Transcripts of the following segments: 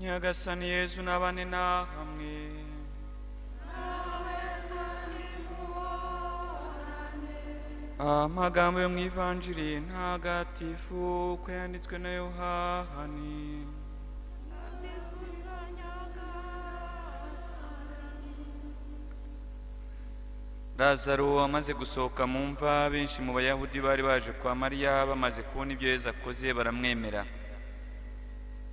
nyagasani yezu n'abane nahamwe amagambo yo mu ivanjiri ntagatifu uko yanditswe na yohani Lazaro amaze gusohoka mu mva benshi mu bayahudi bari baje kwa mariya bamaze kubona ibyo yezu akoze baramwemera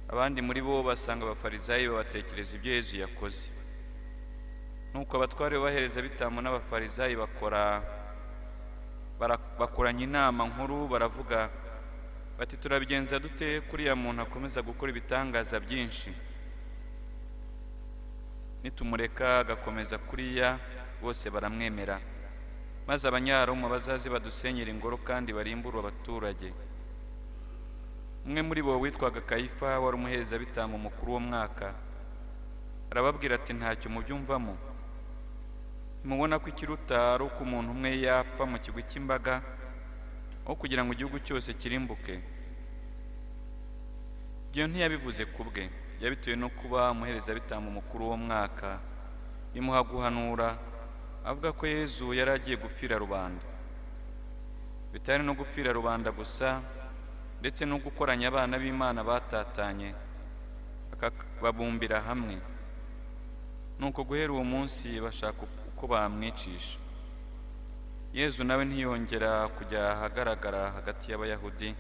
abandi muri bo basanga abafarizayi babatekereza ibyo yezu yakoze nuko abatware bahereza bitamo n'abafarizayi bakora bara- bakoranye inama nkuru baravuga bati turabigenza dute kuriya muntu akomeza gukora ibitangaza byinshi nitumureka agakomeza kuriya bose baramwemera maze abanyaharoma bazaze badusenyera ingoro kandi barimbure abaturage umwe muri bo witwaga kayifa wari umuherezabitambo mukuru w'uwo mwaka arababwira ati ntacyo mubyumvamo mubona ko ikiruta ari uko umuntu umwe yapfa mu kigwi cy'imbaga aho kugira ngo igihugu cyose kirimbuke ibyo ntiyabivuze ku bwe yabitewe no kuba umuherezabitambo mukuru w'uwo mwaka imuha guhanura avuga ko yezu yari agiye gupfira rubanda bitari no gupfira rubanda gusa ndetse no gukoranya abana b'imana batatanye baka- babumbira hamwe nuko guhera uwo munsi bashaka uko bamwicisha yezu nawe ntiyongera kujya ahagaragara hagati y'abayahudi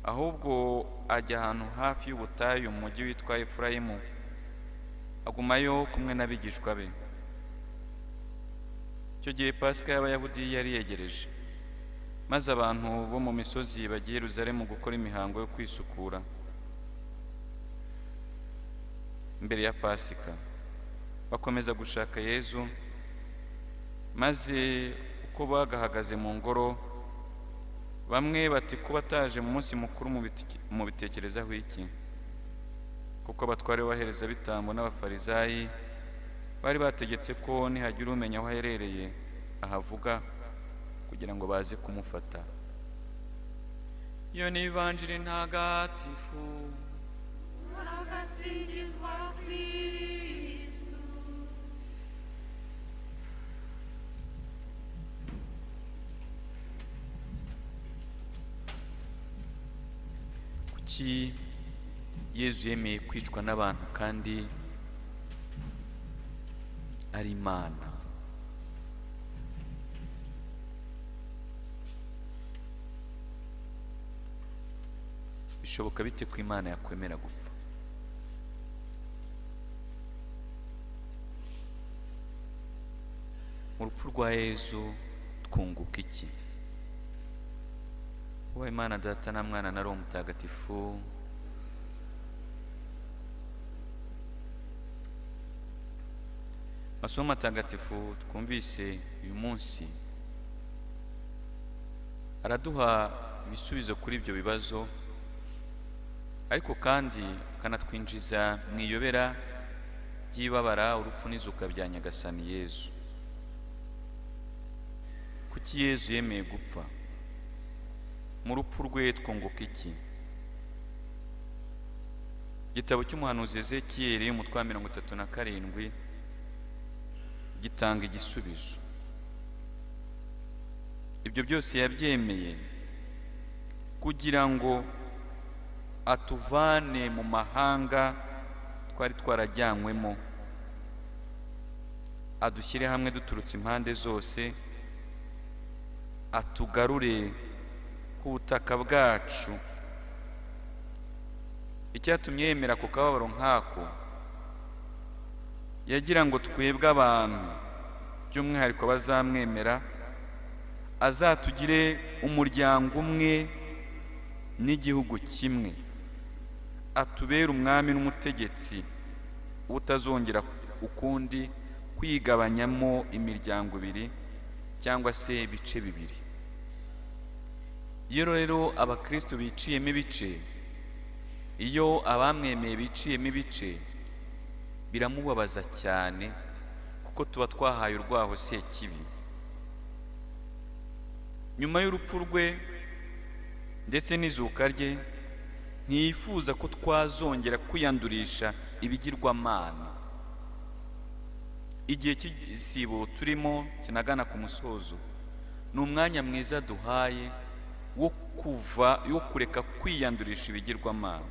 ahubwo ajya ahantu hafi y'ubutayu mu mujyi witwa efurayimu agumayo kumwe n'abigishwa be icyo gihe pasika y'abayahudi yari yegereje maze abantu bo mu misozi bagiye i Yerusalemu gukora imihango yo kwisukura mbere ya pasika bakomeza gushaka yezu maze uko bagahagaze mu ngoro bamwe bati kuba ataje mu munsi mukuru mubite- mubitekerezaho iki kuko abatware b'abaherezabitambo n'abafarizayi bari bategetse ko nihagira umenya aho aherereye ahavuga kugira ngo baze kumufata iyo ni ivanjiri ntagatifu Agasingiswa Kristu. kuki yezu yemeye kwicwa n'abantu kandi ari imana bishoboka bite ko imana yakwemera gupfa mu rupfu rwa yezu twunguka iki wowe imana data na mwana na roho mutagatifu masomo matagatifu twumvise uyu munsi araduha ibisubizo kuri ibyo bibazo ariko kandi akanatwinjiza mu iyobera ry'ibabara urupfu n'izuka bya nyagasani yezu kuki yezu yemeye gupfa mu rupfu rwe twunguka iki igitabo cy'umuhanuzi ezekiyeli umutwe wa mirongo itatu na karindwi gitanga igisubizo ibyo byose yabyemeye kugira ngo atuvane mu mahanga twari twarajyanywemo adushyire hamwe duturutse impande zose atugarure ku butaka bwacu icyatumye yemera ku kababaro nk'ako yagira ngo twebwe abantu by'umwihariko abazamwemera azatugire umuryango umwe n'igihugu kimwe atubere umwami n'umutegetsi utazongera ukundi kwigabanyamo imiryango ibiri cyangwa se ibice bibiri iyo rero abakristo biciyemo ibice iyo abamwemeye biciyemo ibice biramubabaza cyane kuko tuba twahaye urwaho sekibi nyuma y'urupfu rwe ndetse n'izuka rye ntiyifuza ko twazongera kwiyandurisha ibigirwamana igihe cy'igisibo turimo kinagana ku musozo ni umwanya mwiza duhaye wo kuva wo kureka kwiyandurisha ibigirwamana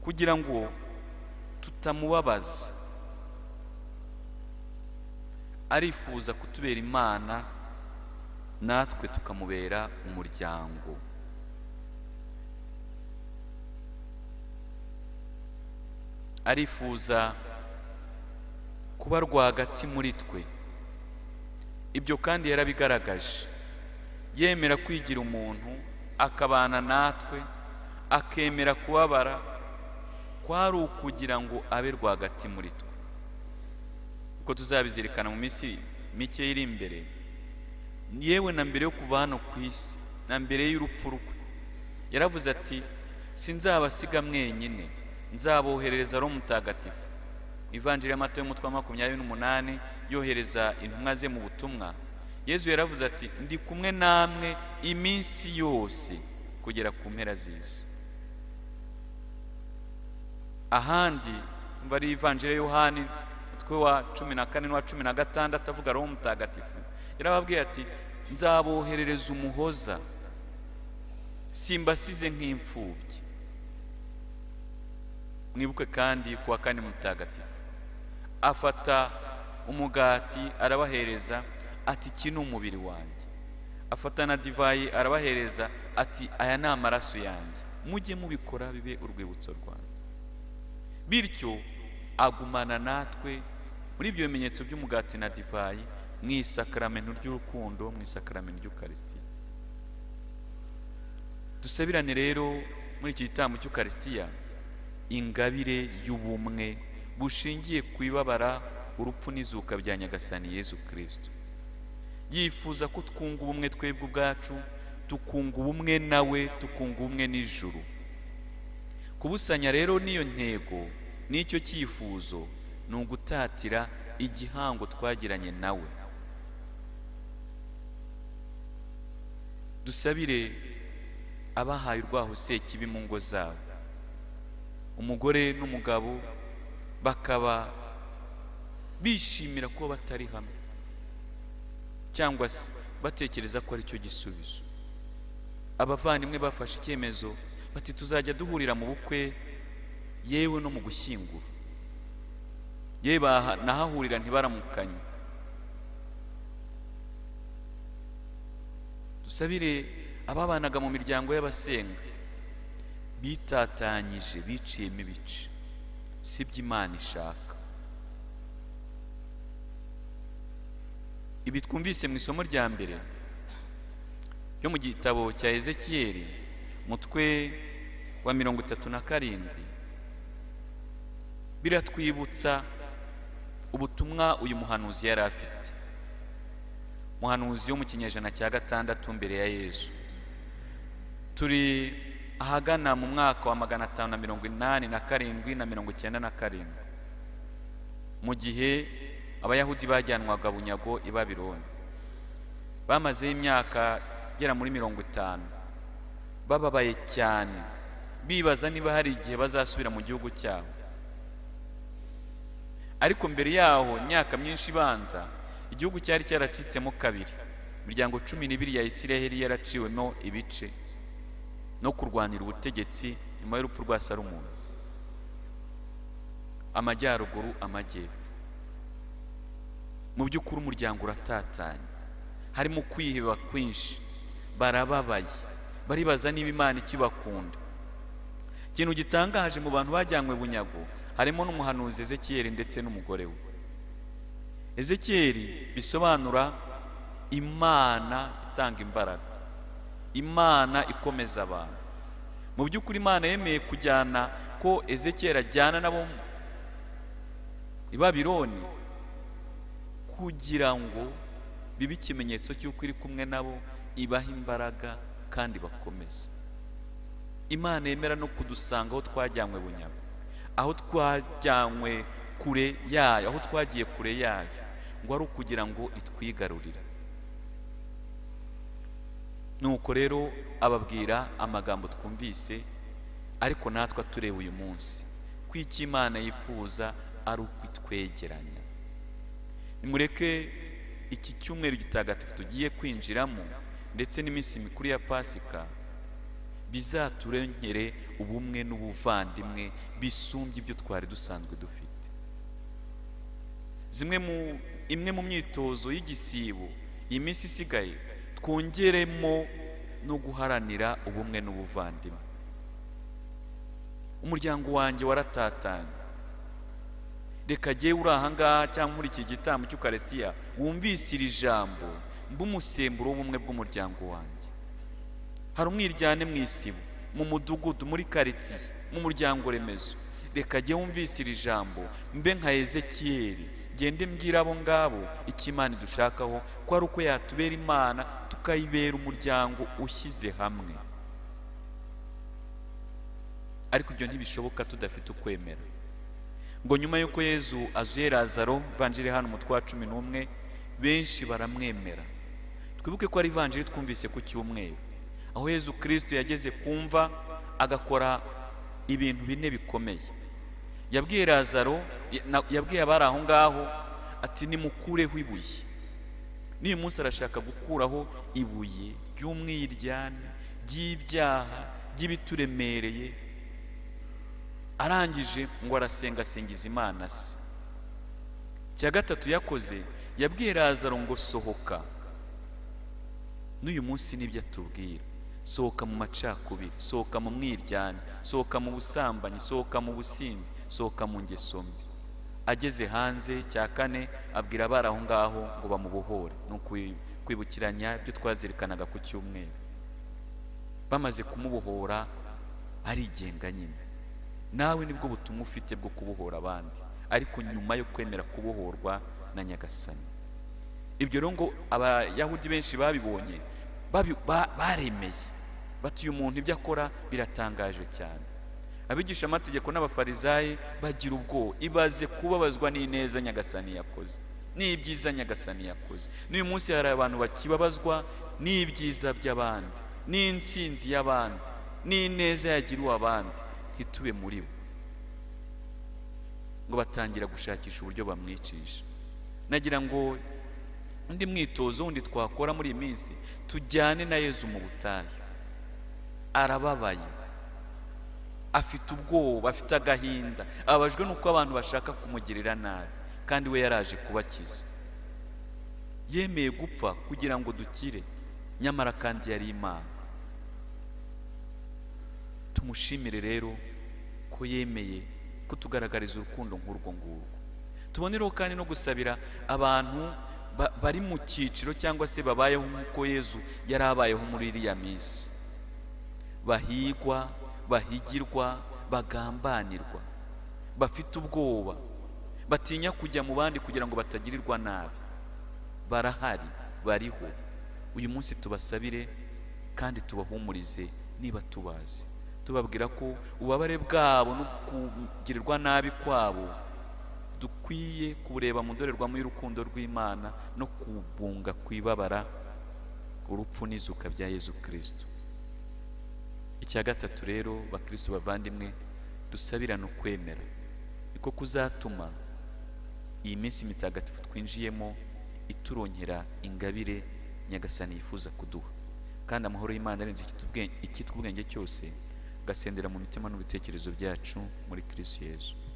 kugira ngo tutamubabaza arifuza kutubera imana natwe tukamubera umuryango arifuza kuba rwagati muri twe ibyo kandi yarabigaragaje yemera kwigira umuntu akabana natwe akemera kubabara kwari ukugira ngo abe rwagati muri twe uko tuzabizirikana mu minsi mike iri imbere yewe na mbere yo kuva hano ku isi na mbere y'urupfu rwe yaravuze ati sinzabasiga mwenyine nzaboherereza roho mutagatifu ivanjiri y'amata y'umutwe wa makumyabiri n'umunani yohereza intumwa ze mu butumwa yezu yaravuze ati ndi kumwe namwe iminsi yose kugera ku mpera z'isi ahandi mva ari ivanjiri ya yohani umutwe wa cumi na kane n'uwa cumi na gatandatu avuga roho mutagatifu yarababwiye ati nzaboherereza umuhoza simbasize nk'imfubyi mwibuke kandi kuwa kane mutagatifu afata umugati arabahereza ati iki ni umubiri wanjye afata na divayi arabahereza ati aya ni amaraso yanjye mujye mubikora bibe urwibutso rwanjye bityo agumana natwe muri ibyo bimenyetso by'umugati na divayi mu isakaramento ry'urukundo mu isakaramento ry'ukarisitiya dusabirane rero muri iki gitambo cy'ukarisitiya ingabire y'ubumwe bushingiye ku ibabara urupfu n'izuka bya nyagasani yezu kirisito yifuza ko twunga ubumwe twebwe ubwacu tukunga ubumwe nawe tukunga ubumwe n'ijuru kubusanya rero n'iyo ntego n'icyo cyifuzo ni ugutatira igihango twagiranye nawe dusabire abahaye urwaho sekibi mu ngo zabo umugore n'umugabo bakaba bishimira kuba batari hamwe cyangwa se batekereza ko aricyo gisubizo abavandimwe bafashe icyemezo bati tuzajya duhurira mu bukwe yewe no mu gushyingura yewe nahahurira ntibaramukanye dusabire ababanaga mu miryango y'abasenga bitatanyije biciyemo ibice si byo imana ishaka ibi twumvise mu isomo rya mbere ryo mu gitabo cya ezekiyeri umutwe wa mirongo itatu na karindwi biratwibutsa ubutumwa uyu muhanuzi yari afite umuhanuzi wo mu kinyejana cya gatandatu mbere ya yezu turi ahagana mu mwaka wa magana atanu na mirongo inani na karindwi na mirongo icyenda na karindwi mu gihe abayahudi bajyanwaga bunyago i babironi bamazeho imyaka igera muri mirongo itanu bababaye cyane bibaza niba hari igihe bazasubira mu gihugu cyabo ariko mbere yaho imyaka myinshi ibanza igihugu cyari cyaracitsemo kabiri imiryango cumi n'ibiri ya isiraheli yaraciwemo ibice no kurwanira ubutegetsi nyuma y'urupfu rwa Salomoni amajyaruguru amajyepfo mu by'ukuri umuryango uratatanye harimo kwiheba kwinshi barababaye baribaza niba imana ikibakunda ikintu gitangaje mu bantu bajyanywe bunyago harimo n'umuhanuzi ezekiyeli ndetse n'umugore we ezekiyeli bisobanura imana itanga imbaraga imana ikomeza abantu mu by'ukuri imana yemeye kujyana ko ezekiyeli ajyana nabo i babironi kugira ngo bibe ikimenyetso cy'uko iri kumwe nabo ibaha imbaraga kandi bakomeza imana yemera no kudusanga aho twajyanywe bunyama aho twajyanywe kure yayo aho twagiye kure yayo ngo ari ukugira ngo itwigarurire nuko rero ababwira amagambo twumvise ariko natwe tureba uyu munsi ko icyo imana yifuza ari ukwitwegeranya nimureke iki cyumweru gitagatifu tugiye kwinjiramo ndetse n'iminsi mikuru ya pasika bizaturengere ubumwe n'ubuvandimwe bisumbye ibyo twari dusanzwe dufite zimwe mu imwe mu myitozo y'igisibo iyi minsi isigaye twongeremo no guharanira ubumwe n'ubuvandimwe umuryango wanjye waratatanye reka jyewe uri ahangaha cyangwa muri iki gitambo cy'ukaresiya wumvise iri jambo mbe umusemburo w'ubumwe bw'umuryango wanjye hari umwiryane mu isibo mu mudugudu muri karitsiye mu muryango remezo reka jye wumvise iri jambo mbe nka ezekiyeri gende mbwira abo ngabo icyo imana idushakaho ko ari uko yatubera imana tukayibera umuryango ushyize hamwe ariko ibyo ntibishoboka tudafite ukwemera ngo nyuma y'uko yezu azuye lazaro vanjiri hano umutwe wa cumi n'umwe benshi baramwemera twibuke ko ari vanjiri twumvise ku cyumweru aho yezu kirisito yageze kumva agakora ibintu bine bikomeye yabwiye lazaro na- yabwiye abari aho ngaho ati nimukureho ibuye n'uyu munsi arashaka gukuraho ibuye ry'umwiryane ry'ibyaha ry'ibituremereye arangije ngo arasenga asengiza imana se icya gatatu yakoze yabwiye lazaro ngo sohoka n'uyu munsi nibyo atubwira sohoka mu macakubiri sohoka mu mwiryane sohoka mu busambanyi sohoka mu businzi sohoka mu ngeso mbi ageze hanze cya kane abwira abari aho ngaho ngo bamubohore ni ukwi- kwibukiranya ibyo twazirikanaga ku cyumweru bamaze kumubohora arigenga nyine nawe nibwo butumwa ufite bwo kubohora abandi ariko nyuma yo kwemera kubohorwa na nyagasani ibyo rero ngo abayahudi benshi babibonye babi- ba- baremeye bati uyu muntu ibyo akora biratangaje cyane abigisha amategeko n'abafarisayi bagira ubwoba ibaze kubabazwa n'ineza nyagasani yakoze n'ibyiza nyagasani yakoze n'uyu munsi hari abantu bakibabazwa n'ibyiza by'abandi n'insinzi y'abandi n'ineza yagiriwe abandi ntitube muri bo ngo batangira gushakisha uburyo bamwicisha nagira ngo undi mwitozo wundi twakora muri iyi minsi tujyane na yezu mu butayu arababaye afite ubwoba afite agahinda ababajwe n'uko abantu bashaka kumugirira nabi kandi we yaraje kubakiza yemeye gupfa kugira ngo dukire nyamara kandi yari imana tumushimire rero ko yemeye kutugaragariza urukundo nk'urwo ngurwo tubonereho kandi no gusabira abantu ba- bari mu cyiciro cyangwa se babayeho nk'uko yezu yari abayeho muri iriya minsi bahigwa bahigirwa bagambanirwa bafite ubwoba batinya kujya mu bandi kugira ngo batagirirwa nabi barahari bariho uyu munsi tubasabire kandi tubahumurize niba tubazi tubabwira ko ububabare bwabo no kugirirwa nabi kwabo dukwiye kubureba mu ndorerwamo y'urukundo rw'imana no kubunga kwibabara urupfu n'izuka bya yezu kirisito icya gatatu rero bakristo bavandimwe dusabirane ukwemera niko kuzatuma iyi minsi mitagatifu twinjiyemo iturongera ingabire nyagasani yifuza kuduha kandi amahoro y'imana arenze ikitubwe- ikitwa ubwenge cyose agasendera mu mitima n'ibitekerezo byacu muri kirisiyezu